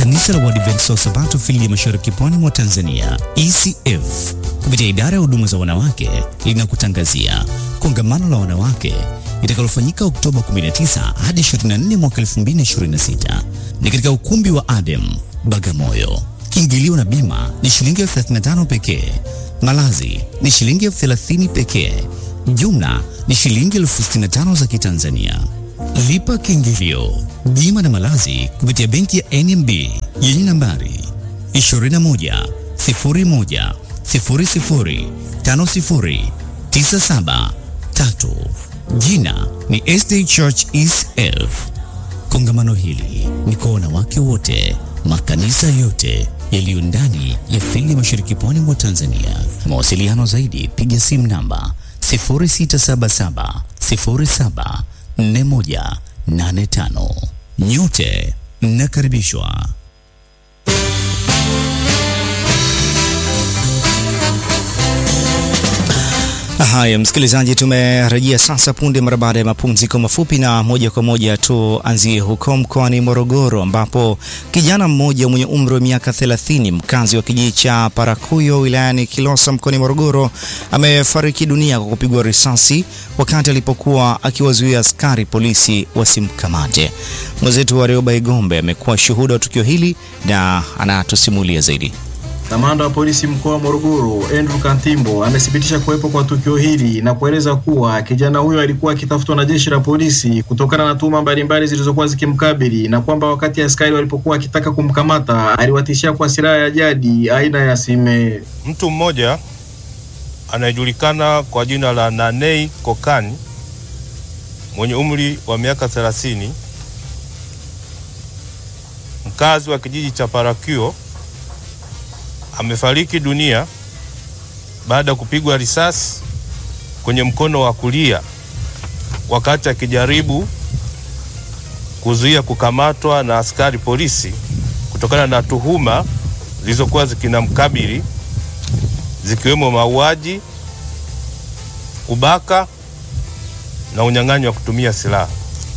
Kanisa la Waadventista wa Sabato fili ya Mashariki Pwani mwa Tanzania ECF kupitia idara ya huduma za wanawake linakutangazia kongamano la wanawake litakalofanyika Oktoba 19 hadi 24 mwaka 2026 ni katika ukumbi wa Adem Bagamoyo. Kiingilio na bima ni shilingi elfu 35 pekee. Malazi ni shilingi elfu 30 pekee. Jumla ni shilingi elfu 65 za Kitanzania. Lipa kiingilio, bima na malazi kupitia benki ya NMB yenye nambari 21 01 00 50 97 3. Jina ni SD Church ECF. Kongamano hili ni kwa wanawake wote, makanisa yote yaliyo ndani ya fili ya Mashariki Pwani mwa Tanzania. Mawasiliano zaidi, piga simu namba 0677 07 4185. Nyote mnakaribishwa. Haya, msikilizaji, tumerejea sasa punde mara baada ya mapumziko mafupi, na moja kwa moja tuanzie huko mkoani Morogoro ambapo kijana mmoja mwenye umri wa miaka 30 mkazi wa kijiji cha Parakuyo wilayani Kilosa mkoani Morogoro amefariki dunia kwa kupigwa risasi wakati alipokuwa akiwazuia askari polisi wasimkamate. Mwenzetu wa Rioba Igombe amekuwa shuhuda wa tukio hili na anatusimulia zaidi. Kamanda wa polisi mkoa wa Morogoro Andrew Kantimbo amethibitisha kuwepo kwa tukio hili na kueleza kuwa kijana huyo alikuwa akitafutwa na jeshi la polisi kutokana na tuhuma mbalimbali zilizokuwa zikimkabili na kwamba wakati askari walipokuwa akitaka kumkamata aliwatishia kwa silaha ya jadi aina ya sime. Mtu mmoja anayejulikana kwa jina la Nanei Kokani mwenye umri wa miaka 30 mkazi wa kijiji cha Parakio amefariki dunia baada ya kupigwa risasi kwenye mkono wa kulia wakati akijaribu kuzuia kukamatwa na askari polisi kutokana na tuhuma zilizokuwa zikinamkabili zikiwemo mauaji, kubaka na unyang'anyi wa kutumia silaha.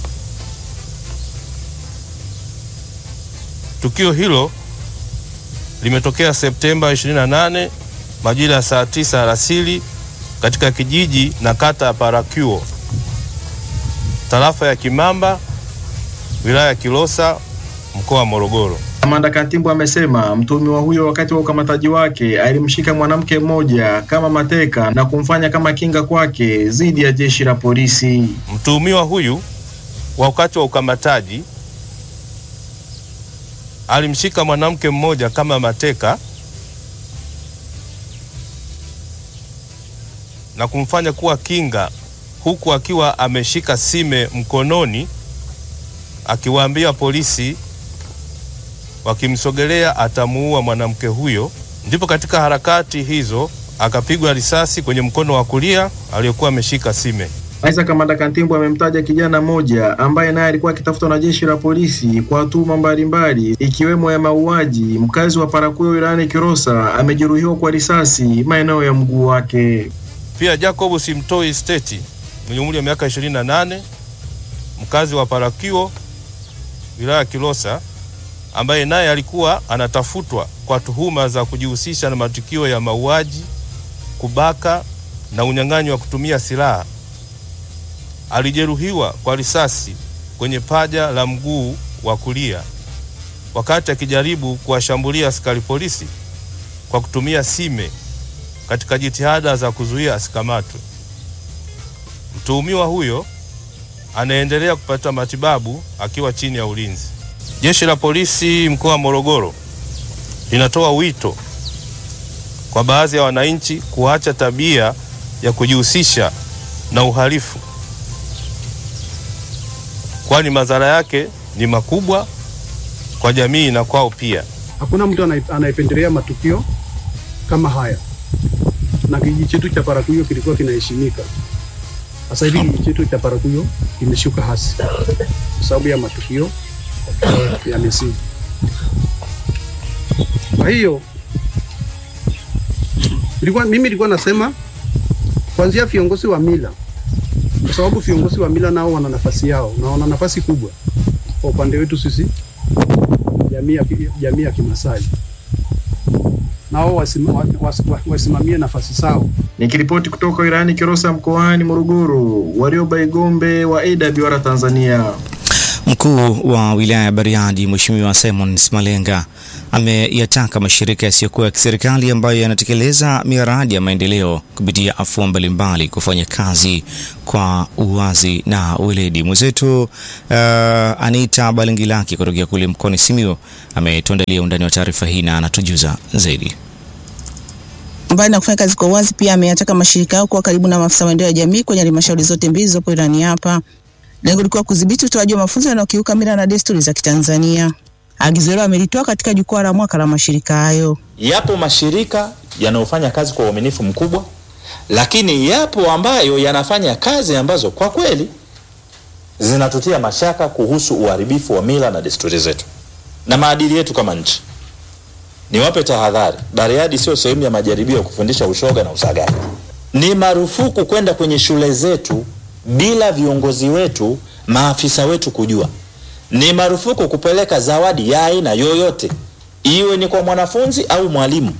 Tukio hilo limetokea Septemba 28 majira ya saa tisa alasiri katika kijiji na kata ya Parakyuo tarafa ya Kimamba wilaya ya Kilosa mkoa wa Morogoro. Kamanda Kantimbo amesema mtuhumiwa huyo wakati wa ukamataji wake alimshika mwanamke mmoja kama mateka na kumfanya kama kinga kwake dhidi ya jeshi la polisi. Mtuhumiwa huyu wakati wa ukamataji alimshika mwanamke mmoja kama mateka na kumfanya kuwa kinga, huku akiwa ameshika sime mkononi, akiwaambia polisi wakimsogelea atamuua mwanamke huyo. Ndipo katika harakati hizo akapigwa risasi kwenye mkono wa kulia aliyokuwa ameshika sime. Aidha, kamanda Kantimbo amemtaja kijana mmoja ambaye naye alikuwa akitafutwa na jeshi la polisi kwa tuhuma mbalimbali ikiwemo ya mauaji. Mkazi wa Parakuyo wilayani Kilosa amejeruhiwa kwa risasi maeneo ya mguu wake. Pia Jacob Simtoi Steti mwenye umri wa miaka 28 mkazi wa Parakio wilaya ya Kilosa ambaye naye alikuwa anatafutwa kwa tuhuma za kujihusisha na matukio ya mauaji, kubaka na unyang'anyi wa kutumia silaha alijeruhiwa kwa risasi kwenye paja la mguu wa kulia wakati akijaribu kuwashambulia askari polisi kwa kutumia sime katika jitihada za kuzuia asikamatwe. Mtuhumiwa huyo anaendelea kupata matibabu akiwa chini ya ulinzi. Jeshi la polisi mkoa wa Morogoro linatoa wito kwa baadhi ya wananchi kuacha tabia ya kujihusisha na uhalifu kwani madhara yake ni makubwa kwa jamii na kwao pia. Hakuna mtu anayependelea matukio kama haya, na kijiji chetu cha Parakuyo kilikuwa kinaheshimika. Sasa hivi kijiji chetu cha Parakuyo kimeshuka hasi kwa sababu ya matukio ya misitu. Kwa hiyo nilikuwa mimi nilikuwa nasema kuanzia viongozi wa mila kwa sababu viongozi wa mila nao wana nafasi yao na wana nafasi kubwa kwa upande wetu sisi jamii ya ki- jamii ya Kimasai, nao wasima, wa- was- wa- wasimamie nafasi zao. Nikiripoti kutoka wilayani Kilosa mkoani Morogoro, Warioba Igombe wa AWR Tanzania. Mkuu wa wilaya ya Bariadi Mheshimiwa Simon Smalenga ameyataka mashirika yasiyokuwa ya kiserikali ambayo yanatekeleza miradi ya maendeleo kupitia afua mbalimbali kufanya kazi kwa uwazi na weledi. Mwenzetu uh, Anita Balingilaki kutokea kule mkoani Simiyu ametuandalia undani wa taarifa hii na anatujuza zaidi. Mbali na kufanya kazi kwa uwazi, pia ameyataka mashirika yao kuwa karibu na maafisa maendeleo ya jamii kwenye halmashauri zote mbili zilizopo wilayani hapa. Lengo likuwa kudhibiti utoaji wa mafunzo yanayokiuka mila na desturi za Kitanzania. Agizo hilo amelitoa katika jukwaa la mwaka la mashirika hayo. Yapo mashirika yanayofanya kazi kwa uaminifu mkubwa, lakini yapo ambayo yanafanya kazi ambazo kwa kweli zinatutia mashaka kuhusu uharibifu wa mila na desturi zetu na maadili yetu kama nchi. Niwape tahadhari, Bariadi sio sehemu ya majaribio ya kufundisha ushoga na usagaji. Ni marufuku kwenda kwenye shule zetu bila viongozi wetu, maafisa wetu kujua. Ni marufuku kupeleka zawadi ya aina yoyote, iwe ni kwa mwanafunzi au mwalimu,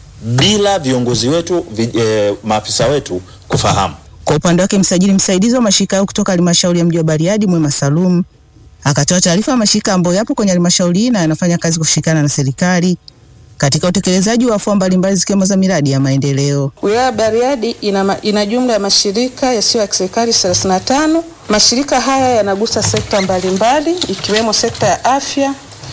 bila viongozi wetu vi, eh, maafisa wetu kufahamu. Kwa upande wake, msajili msaidizi wa mashirika hayo kutoka halmashauri ya mji wa Bariadi Mwema Salum akatoa taarifa ya mashirika ambayo yapo kwenye halmashauri hii na yanafanya kazi kushirikiana na serikali katika utekelezaji wa afua mbalimbali zikiwemo za miradi ya maendeleo. Wilaya ya Bariadi ina, ma- ina jumla ya mashirika yasiyo ya kiserikali 35. Mashirika haya yanagusa sekta mbalimbali ikiwemo sekta ya afya,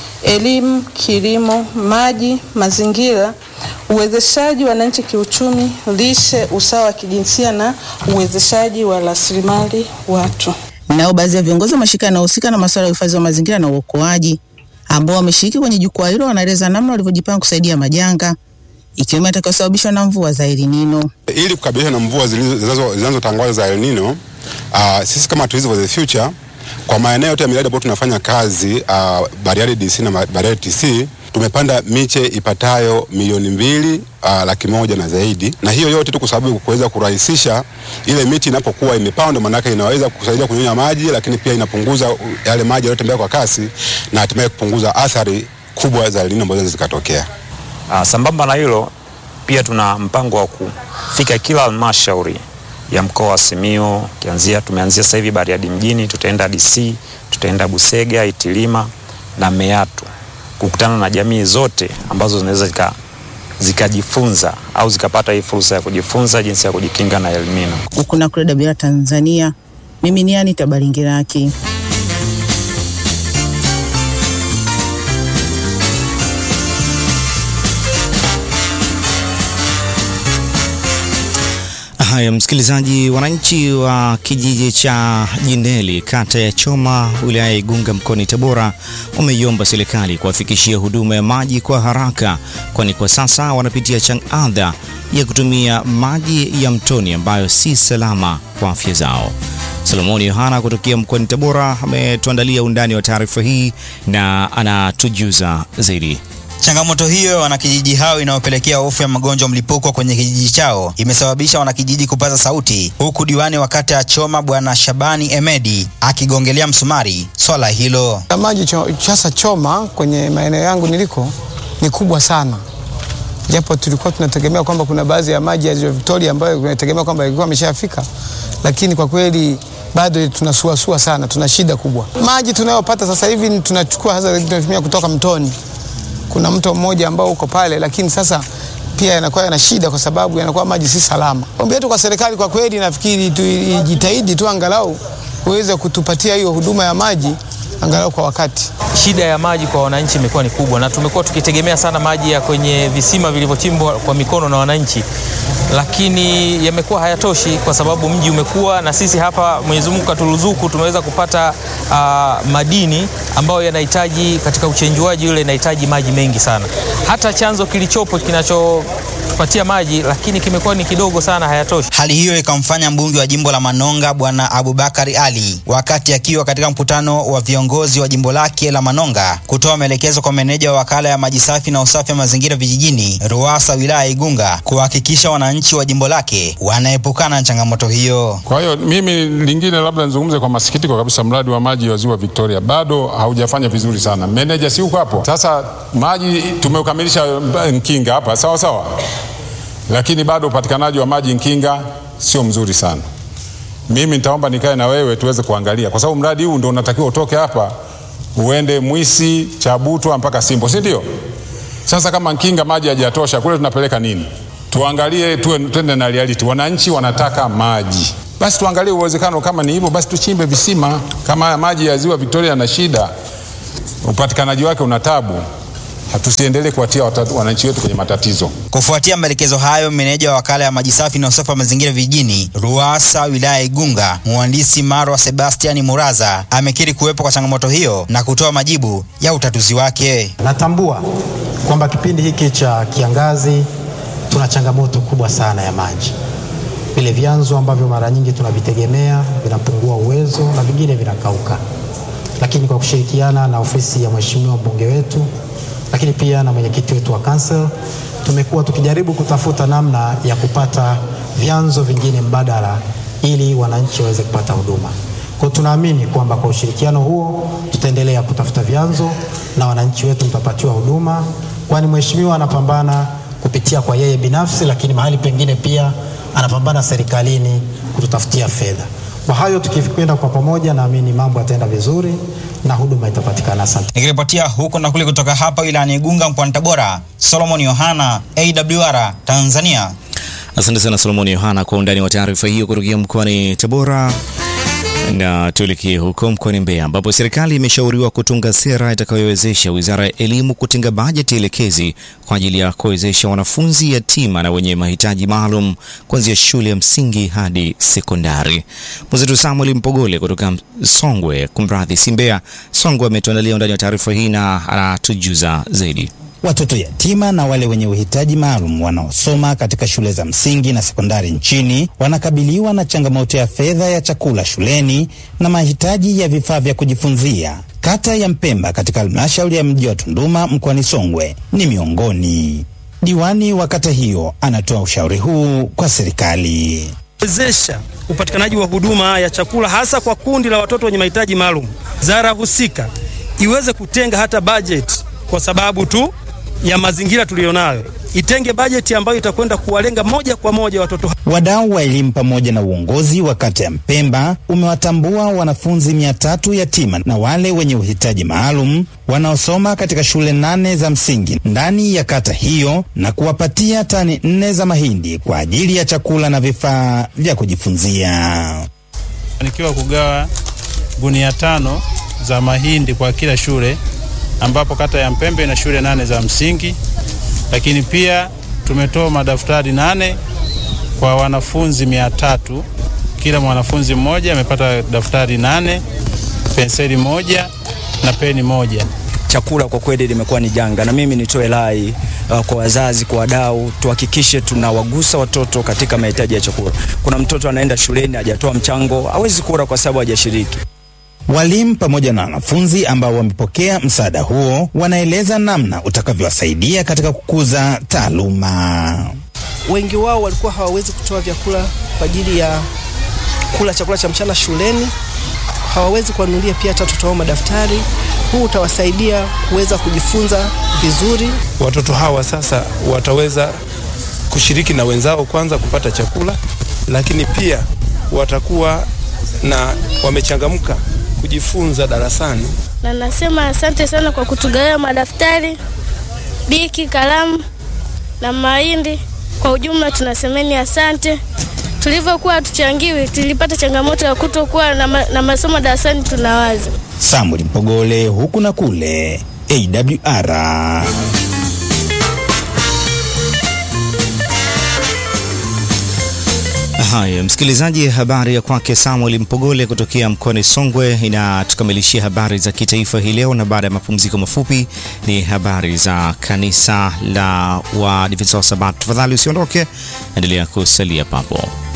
elimu, kilimo, maji, mazingira, uwezeshaji wananchi kiuchumi, lishe, usawa wa kijinsia na uwezeshaji wa rasilimali watu. Nao baadhi ya viongozi wa mashirika yanayohusika na masuala ya uhifadhi wa mazingira na uokoaji ambao wameshiriki kwenye jukwaa hilo wanaeleza namna walivyojipanga kusaidia majanga ikiwemo yatakayosababishwa na mvua za El Nino. ili kukabiliana na mvua zilizo- zinazo- zinazotangazwa za El Nino. Uh, sisi kama Tourism for the Future kwa maeneo yote ya miradi ambayo tunafanya kazi uh, Bariadi DC na Ma- Bariadi TC tumepanda miche ipatayo milioni mbili uh, laki moja na zaidi, na hiyo yote tu kwa sababu kuweza kurahisisha ile miti inapokuwa imepandwa, maanake inaweza kusaidia kunyonya maji, lakini pia inapunguza uh, yale maji yanayotembea kwa kasi na hatimaye kupunguza athari kubwa za El Nino ambazo zikatokea. Uh, sambamba na hilo pia tuna mpango wa kufika kila halmashauri ya mkoa wa Simiyu kianzia, tumeanzia sasa hivi Bariadi mjini, tutaenda DC, tutaenda Busega, Itilima na Meatu kukutana na jamii zote ambazo zinaweza zika zikajifunza au zikapata hii fursa ya kujifunza jinsi ya kujikinga na El Nino. Huku na kule Dabira Tanzania, mimi ni Anita Balingiraki. Haya, msikilizaji, wananchi wa kijiji cha Jindeli kata ya Choma wilaya ya Igunga mkoani Tabora wameiomba serikali kuwafikishia huduma ya maji kwa haraka, kwani kwa sasa wanapitia changadha ya kutumia maji ya mtoni ambayo si salama kwa afya zao. Solomoni Yohana kutokea mkoani Tabora ametuandalia undani wa taarifa hii na anatujuza zaidi. Changamoto hiyo ya wanakijiji hao inayopelekea hofu ya magonjwa mlipuko kwenye kijiji chao imesababisha wanakijiji kupaza sauti, huku diwani wa kata ya Choma Bwana Shabani Emedi akigongelea msumari swala hilo. Ya maji cho, sasa Choma kwenye maeneo yangu niliko ni kubwa sana, japo tulikuwa tunategemea kwamba kuna baadhi ya maji ya Ziwa Victoria ambayo tunategemea kwamba ilikuwa ameshafika, lakini kwa kweli bado tunasuasua sana, tuna shida kubwa. Maji tunayopata sasa hivi ni tunachukua hasa tunatumia kutoka mtoni. Kuna mto mmoja ambao uko pale, lakini sasa pia yanakuwa yana shida kwa sababu yanakuwa maji si salama. Ombi letu kwa serikali kwa kweli, nafikiri tu ijitahidi tu angalau uweze kutupatia hiyo huduma ya maji angalau kwa wakati. Shida ya maji kwa wananchi imekuwa ni kubwa, na tumekuwa tukitegemea sana maji ya kwenye visima vilivyochimbwa kwa mikono na wananchi, lakini yamekuwa hayatoshi kwa sababu mji umekuwa, na sisi hapa Mwenyezi Mungu katuruzuku tumeweza kupata uh, madini ambayo yanahitaji katika uchenjuaji ule inahitaji maji mengi sana. Hata chanzo kilichopo kinacho kutupatia maji, lakini kimekuwa ni kidogo sana, hayatoshi. Hali hiyo ikamfanya mbunge wa jimbo la Manonga Bwana Abubakari Ali, wakati akiwa katika mkutano wa viongozi wa jimbo lake la Manonga, kutoa maelekezo kwa meneja wa wakala ya maji safi na usafi wa mazingira vijijini RUWASA wilaya ya Igunga kuhakikisha wananchi wa jimbo lake wanaepukana na changamoto hiyo. Kwa hiyo mimi lingine labda nizungumze kwa masikitiko kabisa, mradi wa maji wa ziwa Victoria bado haujafanya vizuri sana. Meneja si uko hapo? Sasa maji tumeukamilisha Nkinga hapa sawa sawa, lakini bado upatikanaji wa maji Nkinga sio mzuri sana. Mimi nitaomba nikae na wewe tuweze kuangalia, kwa sababu mradi huu ndio unatakiwa utoke hapa uende Mwisi, Chabutwa mpaka Simbo, si ndio? Sasa kama Nkinga maji hajatosha kule, tunapeleka nini? Tuangalie, tuwe twende na reality. Wananchi wanataka maji, basi tuangalie uwezekano. Kama ni hivyo, basi tuchimbe visima. Kama haya maji ya ziwa Victoria yana shida, upatikanaji wake una tabu, hatusiendelee kuwatia wananchi wetu kwenye matatizo. Kufuatia maelekezo hayo, meneja wa wakala ya maji safi na usafi wa mazingira vijijini RUWASA wilaya ya Igunga, mhandisi Marwa Sebastian Muraza amekiri kuwepo kwa changamoto hiyo na kutoa majibu ya utatuzi wake. Natambua kwamba kipindi hiki cha kiangazi tuna changamoto kubwa sana ya maji. Vile vyanzo ambavyo mara nyingi tunavitegemea vinapungua uwezo na vingine vinakauka, lakini kwa kushirikiana na ofisi ya mheshimiwa mbunge wetu, lakini pia na mwenyekiti wetu wa council, tumekuwa tukijaribu kutafuta namna ya kupata vyanzo vingine mbadala ili wananchi waweze kupata huduma. Kwa tunaamini kwamba kwa ushirikiano huo tutaendelea kutafuta vyanzo na wananchi wetu mtapatiwa huduma, kwani mheshimiwa anapambana kupitia kwa yeye binafsi, lakini mahali pengine pia anapambana serikalini kututafutia fedha. Kwa hayo tukikwenda kwa pamoja, naamini mambo yataenda vizuri na huduma itapatikana. Asante. Nikiripotia huko na kule kutoka hapa wilayani Igunga mkoani Tabora, Solomon Yohana, AWR Tanzania. Asante sana Solomon Yohana kwa undani wa taarifa hiyo kutokea mkoani Tabora. Na tuelekee huko mkoani Mbeya ambapo serikali imeshauriwa kutunga sera itakayowezesha Wizara ya Elimu kutenga bajeti elekezi kwa ajili ya kuwezesha wanafunzi yatima na wenye mahitaji maalum kuanzia shule ya msingi hadi sekondari. Mwenzetu Samuel Mpogole kutoka Songwe, kumradhi, si Mbeya, Songwe, ametuandalia undani wa taarifa hii na anatujuza zaidi. Watoto yatima na wale wenye uhitaji maalum wanaosoma katika shule za msingi na sekondari nchini wanakabiliwa na changamoto ya fedha ya chakula shuleni na mahitaji ya vifaa vya kujifunzia. Kata ya Mpemba katika halmashauri ya mji wa Tunduma mkoani Songwe ni miongoni. Diwani wa kata hiyo anatoa ushauri huu kwa serikali wezesha upatikanaji wa huduma ya chakula hasa kwa kundi la watoto wenye mahitaji maalum. Wizara husika iweze kutenga hata bajeti kwa sababu tu ya mazingira tuliyonayo, itenge bajeti ambayo itakwenda kuwalenga moja kwa moja watoto. Wadau wa elimu pamoja na uongozi wa kata ya Mpemba umewatambua wanafunzi mia tatu yatima na wale wenye uhitaji maalum wanaosoma katika shule nane za msingi ndani ya kata hiyo na kuwapatia tani nne za mahindi kwa ajili ya chakula na vifaa vya kujifunzia. Fanikiwa kugawa gunia tano za mahindi kwa kila shule ambapo kata ya Mpembe ina shule nane za msingi, lakini pia tumetoa madaftari nane kwa wanafunzi mia tatu. Kila mwanafunzi mmoja amepata daftari nane, penseli moja na peni moja. Chakula kwa kweli limekuwa ni janga, na mimi nitoe rai uh, kwa wazazi, kwa wadau, tuhakikishe tunawagusa watoto katika mahitaji ya chakula. Kuna mtoto anaenda shuleni hajatoa mchango, hawezi kula kwa sababu hajashiriki. Walimu pamoja na wanafunzi ambao wamepokea msaada huo wanaeleza namna utakavyowasaidia katika kukuza taaluma. Wengi wao walikuwa hawawezi kutoa vyakula kwa ajili ya kula chakula cha mchana shuleni, hawawezi kuwanunulia pia hata watoto wao madaftari. Huu utawasaidia kuweza kujifunza vizuri. Watoto hawa sasa wataweza kushiriki na wenzao kwanza kupata chakula, lakini pia watakuwa na wamechangamka kujifunza darasani. Na nasema asante sana kwa kutugawia madaftari, biki, kalamu na mahindi. Kwa ujumla tunasemeni asante. Tulivyokuwa tuchangiwi, tulipata changamoto ya kutokuwa na, ma, na masomo darasani tunawaza. Samuel Mpogole, huku na kule, AWR. Haya, msikilizaji, habari ya kwake Samuel Mpogole kutokea mkoani Songwe inatukamilishia habari za kitaifa hii leo, na baada ya mapumziko mafupi ni habari za kanisa la Waadventista wa Sabato. Tafadhali usiondoke, endelea kusalia papo.